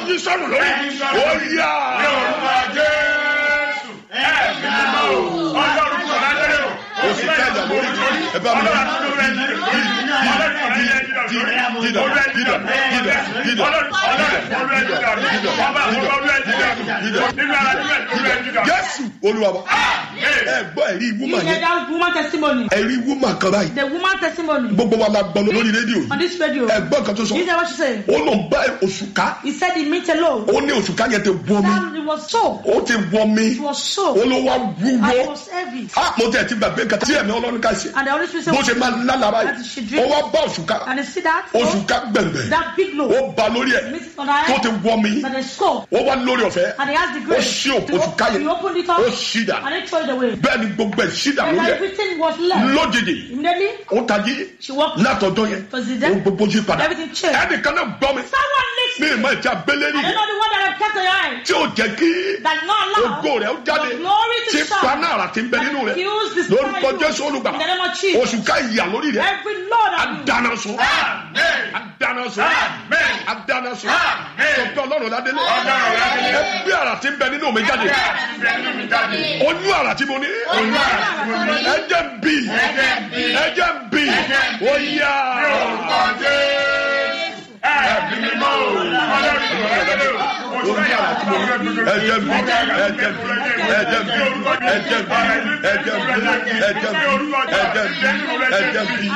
yí sọnù lórí Ẹ yí sọnù. ó yá Ní orúkọ Jésù. Ẹ̀mí mímọ́ o. Ọlọ́run kò lájẹ́ o. Oṣù kẹjà lórí ẹ bá mi Ọlọ́run àti olú ẹ̀ jíjọ. Ọlọ́run kò lájẹ́ jíjọ. dídà dídà dídà dídà Ọlọ́run olú ẹ̀ jíjọ. Ọba olú ẹ̀ jíjọ. Nínú ara nínú ẹ̀ olú ẹ̀ jíjọ. jésù olúwa wa ẹ gbọ́ ẹ̀rí You wúmà hear yẹn that woman testimony? ẹ̀rí wúmà kan báyìí The woman testimony gbogbo wa la gbọ́ lórí rédíò on yìí this radio. ẹ gbọ́ nǹkan tó sọ You hear what she said? ó lọ bá oṣù ká He said he meant alone. ó ní oṣù ká yẹn ti wọ mi That it was so. ó ti wọ mi It was so. ó ló wá And it wúwo was heavy. a mo tẹ̀ ti gbàgbé nǹkan tí ẹ̀mí ọlọ́run ká ṣe And the Holy Spirit bó ṣe said, máa lálàá That báyìí she ó dreamed. wá bá oṣù ká and you see that? oṣù ká gbẹ̀ngbẹ̀ That big load. ó ba lórí ẹ̀ Meet it on her tó head. ti wọ mi That is skull. ó wá lórí ọ̀fẹ́ And he has the ó grace. ṣí òkú oṣù ká yẹn He opened it up. ó ṣí dà And he threw it away. bẹ́ẹ̀ ni gbogbo ẹ̀ ṣí dà And lórí ẹ̀ everything was left. lójijì Immediately, ó tají she walked. látọjọ́ yẹn Was it ó there? gbogbo yí padà Everything changed. ẹnìkan náà gbọ́ mi Someone ní listening. ìmọ̀ ìjà abẹ́lé I don't nìyẹn know the one that I've kept on your eye. tí ó jẹ́ kí That not allow ògo rẹ̀ ó jáde the glory to tí shine. paná àrà ti ń bẹ nínú rẹ̀ Accuse this lórúkọ fire jésù you. olùgbà In the name of Jesus. oṣù ká ìyà lórí rẹ̀ Every Lord of you. adáná sun Amen. adáná sun Amen. adáná sun Amen. tọ́jú ọlọ́run ládélé Ọlọ́run ládélé. ẹbí àrà ti ń bẹ nínú mi jáde Bẹ́ẹ̀ni mi jáde. oyún àrà tí mo ní Oyún àrà tí mo ní. ẹ̀jẹ̀ ń bì Ẹ̀jẹ̀ ń bì. ẹ̀jẹ̀ ń bì Ẹ̀jẹ̀ ń bì. ó yá Ní orúkọ Jésù. Ẹ̀mí mímọ́ o. Ọlọ́run kò lájẹ́ o. Oṣù oyún àrà tí mo ní ẹ̀jẹ̀ ń bì ẹ̀jẹ̀ ń bì ẹ̀jẹ̀ ń bì ẹ̀jẹ̀ ń bì ẹ̀jẹ̀ ń bì ẹ̀jẹ̀ ń bì ẹ̀jẹ̀ ń bì ẹ̀jẹ̀ ń bì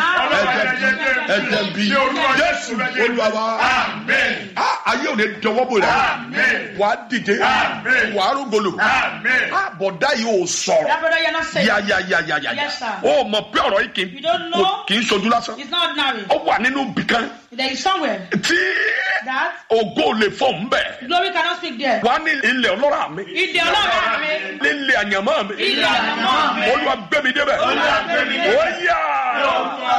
ẹ̀jẹ̀ ń bì jésù olúwa wa Amen. Ah, ayé ò ní dọwọ́ bò rẹ̀ Amen. wà á dìde Amen. wà á rúgolo Amen. bọ̀dá yìí ò sọ̀rọ̀ That brother, you're not saying. yáyáyáyáyá Yes, sir. ó mọ̀ pé ọ̀rọ̀ yìí kì í You don't know? kò- kì í ṣojú lásán It's not ordinary. ó wà nínú bìkan There is somewhere tí that ògo lè fọ̀ ń bẹ̀ glory cannot speak there. wà á ní ilẹ̀ ọlọ́rà mi Ìdè ọlọ́run mi. nílẹ̀ àyànmọ́ mi Ilẹ̀ àyànmọ́ mi. olúwa gbé mi débẹ̀ Olúwa gbé mi débẹ̀. ó yá Orúkọ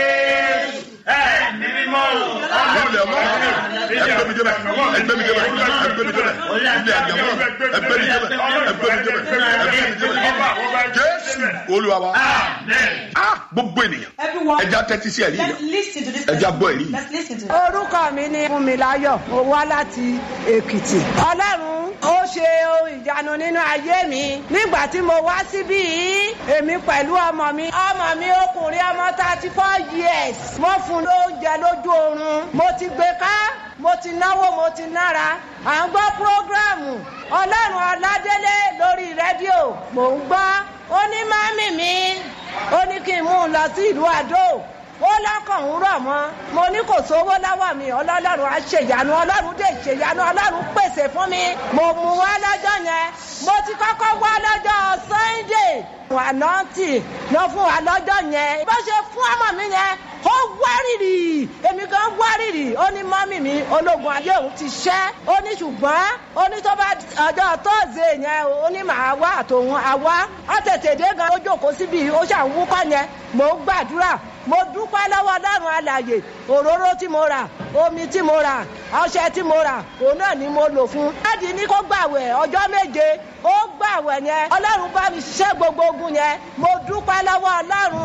Jésù. Ẹ̀mí mímọ́ o. nílẹ̀ ọlọ́rà mi ẹgbẹ́ mi débẹ̀ ẹgbẹ́ mi débẹ̀ ẹgbẹ́ mi débẹ̀ ilẹ̀ àyànmọ́ mi ẹgbẹ́ mi débẹ̀ ẹgbẹ́ mi débẹ̀ ẹgbẹ́ mi débẹ̀ jésù olúwa wa Amen. ah gbogbo ènìyàn Everyone, ẹja tẹ́tí sí ẹ̀rí let's yẹn listen to this. ẹja gbọ́ ẹ̀rí yìí. Let's listen to it. orúkọ mi ni fúnmiláyọ̀ mo wá láti èkìtì ọlọ́run ó ṣe ohun ìyanu nínú ayé mi nígbà tí mo wá síbí yìí èmi pẹ̀lú ọmọ mi ọmọ mi ọkùnrin ọmọ thirty four years mo fún un lóúnjẹ lójú oorun mo ti gbé ká mo ti náwó mo ti nára à ń gbọ́ prógráàmù ọlọ́run ọládélé lórí rédíò mò ń gbọ́ ó ní mọ́mì mi ó ní kí n mú un lọ sí ìlú àdó ó lọ́kàn ń rọ̀ mọ́ mo ní kò sówó lọ́wọ́ mi ọlọ́run á ṣèyanu ọlọ́run dé ṣèyanu ọlọ́run pèsè fún mi mo mú wá lọ́jọ́ yẹn mo ti kọ́kọ́ wá lọ́jọ́ sunday ànáǹtì lọ fún wa lọ́jọ́ yẹn bó ṣe fún ọmọ mi yẹn ó wárìrì èmi gan wárìrì ó ní mọ́mì mi ológun ayé òun ti ṣẹ́ ó ní ṣùgbọ́n ó ní tó bá ọjọ́ tọ́sídẹ̀ẹ́ yẹn ó ní màá wá àtòun àwa ó tètè dé gan ó jókòó síbi ó ṣàwúkọ́ yẹn mò ń gbàdúrà mo dúpẹ́ lọ́wọ́ ọlọ́run alàyè òróró tí mo rà omi tí mo rà ọṣẹ tí mo rà òun náà ni mo lò fún. láti ní kó gbàwẹ̀ ọjọ́ méje ó gbàwẹ̀ yẹn ọlọ́run bá mi ṣiṣẹ́ gbogbo ogun yẹn mo dúpẹ́ lọ́wọ́ ọlọ́run